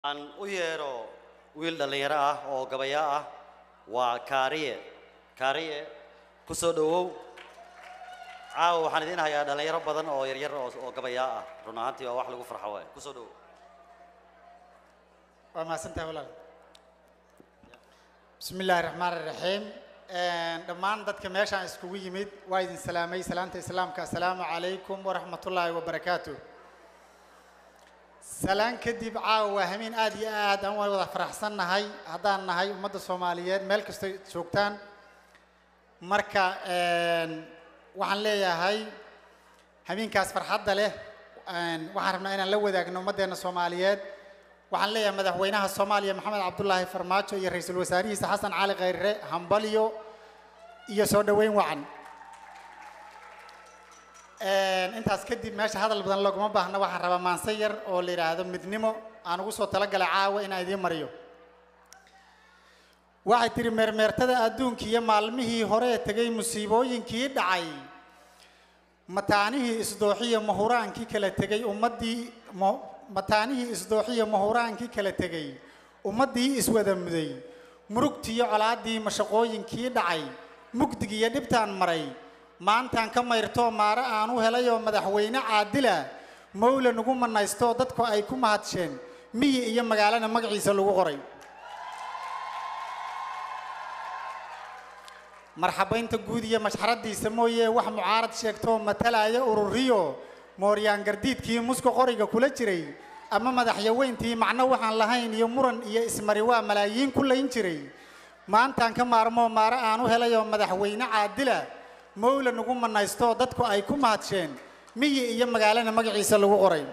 aan u yeedho wiil dhallinyaro ah oo gabayaa ah waa kaariye kaariye ku soo dhowow caawa waxaan idiin hayaa dhallinyaro badan oo yaryar oo oo gabayaa ah run ahaantii waa wax lagu farxo waay ku soo dhowow waa mahadsantahay walaal bismi illaahi raxmaan iraxiim dhammaan dadka meeshaan iskugu yimid waa idin salaamay salaanta islaamka assalaamu calaykum waraxmatullaahi wabarakaatu salaan kadib caawa waa hamiin aad iyo aad aan wada faraxsan nahay haddaan nahay ummadda soomaaliyeed meel kastoo joogtaan marka waxaan leeyahay hamiinkaas farxadda leh waxaan rabnaa inaan la wadaagno ummaddeena soomaaliyeed waxaan leeyahay madaxweynaha soomaaliya maxamed cabdulaahi farmaajo iyo ra-iisul wasaarihiisa xasan cali khayre hambalyo iyo soo dhoweyn wacan intaas kadib meesha hadal badan looguma baahna waxaan rabaa maanse yar oo la yidhaahdo midnimo aan ugu soo talagalay caawa inaan idiin mariyo waxay tihi meermeertada adduunka iyo maalmihii hore ee tegay musiibooyinkii dhacay mataanihii isdooxiya mahuraankii kala tegay ummaddii mataanihii isdooxiya mahuraankii kala tegay ummaddii iswada muday murugtiiyo colaaddii mashaqooyinkii dhacay mugdigiiyo dhibtaan maray maantaan ka mayrtoo maare aan u helay oo madaxweyne caadila mawla nagu manaystoo dadku ay ku mahadsheen miyi iyo magaalana magaciisa lagu qoray marxabaynta guud iyo mashxaradiisa mooye wax mucaarad sheegtoo matalaya ururiyo mooryaan gardiidkii muska qoriga kula jiray ama madaxyaweyntii macno waxaan lahayn iyo muran iyo ismari waa malaayiin ku layn jiray maantaan ka maarmoo maare aan u helay oo madaxweyne caadila mawla nagu manaystoo dadku ay ku mahadsheen miyi iyo magaalana magaciisa lagu qoray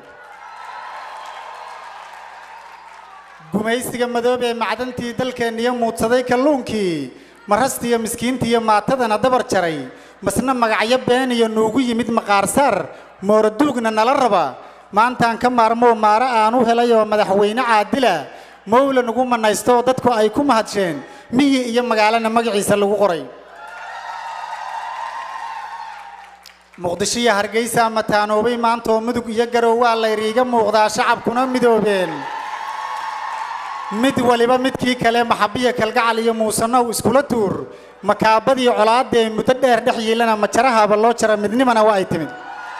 gumaysiga madoobee macdantii dalkeenniyo muudsaday kalluunkii marastiiyo miskiintiiyo maatadana dabar jaray masna magacyo been iyo nuugu yimid maqaarsaar mooraduugna nala raba maantaan ka maarmoo maare aan u helay oo madaxweyne caadila mawla nagu manaystoo dadku ay ku mahadsheen miyi iyo magaalana magaciisa lagu qoray muqdisho iyo hargeysa mataanoobay maantoo mudug iyo garow waa layriiga muuqdaa shacabkuna midoobeen mid waliba midkii kale maxabiya kalgacal iyo muusanow iskula tuur makaabadii colaadee muddo dheer dhex yiilana majarahaba loo jara midnimana waa ay timid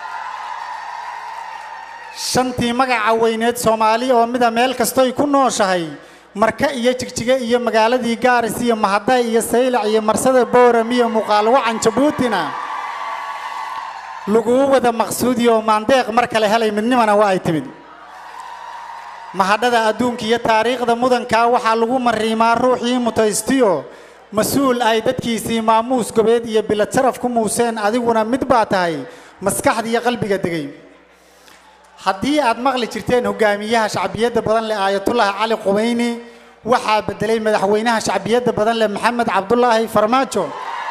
shantii magaca weyneed soomaali oo mida meel kastoy ku nooshahay marka iyo jigjige iyo magaaladii gaaris iyo mahaday iyo saylac iyo marsada booram iyo muuqaalwacan jabuutina laguu wada maqsuudi oo maandeeq mar kale helay midnimana waa ay timid mahadhada adduunka iyo taariikhda mudankaa waxaa lagu mariimaa ruuxii mutaystiyo mas-uul ay dadkiisii maamuus gobeed iyo bilad sharaf ku muuseen adiguna mid baa tahay maskaxda iyo qalbiga degay haddii aad maqli jirteen hogaamiyaha shacbiyadda badan leh aayatullaahi cali qubayni waxaa bedelay madaxweynaha shacbiyadda badan leh maxamed cabdulaahi farmaajo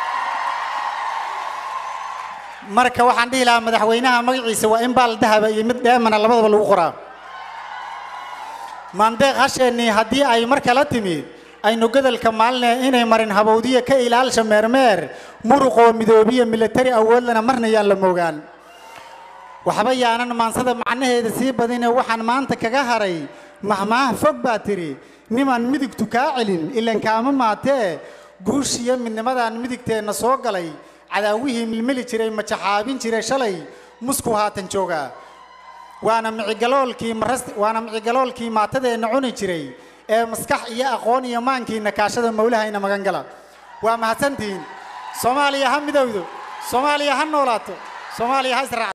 marka waxaan dhihi lahaa madaxweynaha magaciisa waa in baal dahaba iyo mid dheemana labadaba lagu qoraa maandeeq hasheennii haddii ay mar kala timid aynu godelka maaline inay marin habowdiya ka ilaalsha meermeer muruqoo midoobiya milatari awoodlana marna yaan la moogaan waxba yaanan maansada macnaheeda sii badine waxaan maanta kaga haray mahmaah fog baa tidhi nimaan midigtu kaa celin ilan kaama maatee guushiyo midnimadaan midigteenna soo galay cadaawihii milmili jiray majaxaabin jiray shalay musku haatan joogaa waana micigaloolkii maras waana micigaloolkii maatadeenna cuni jiray ee maskax iyo aqoon iyo maankiina kaashada mawlahayna magan gala waa mahadsantihiin soomaaliya ha midowdo soomaaliya ha noolaato soomaaliya ha israac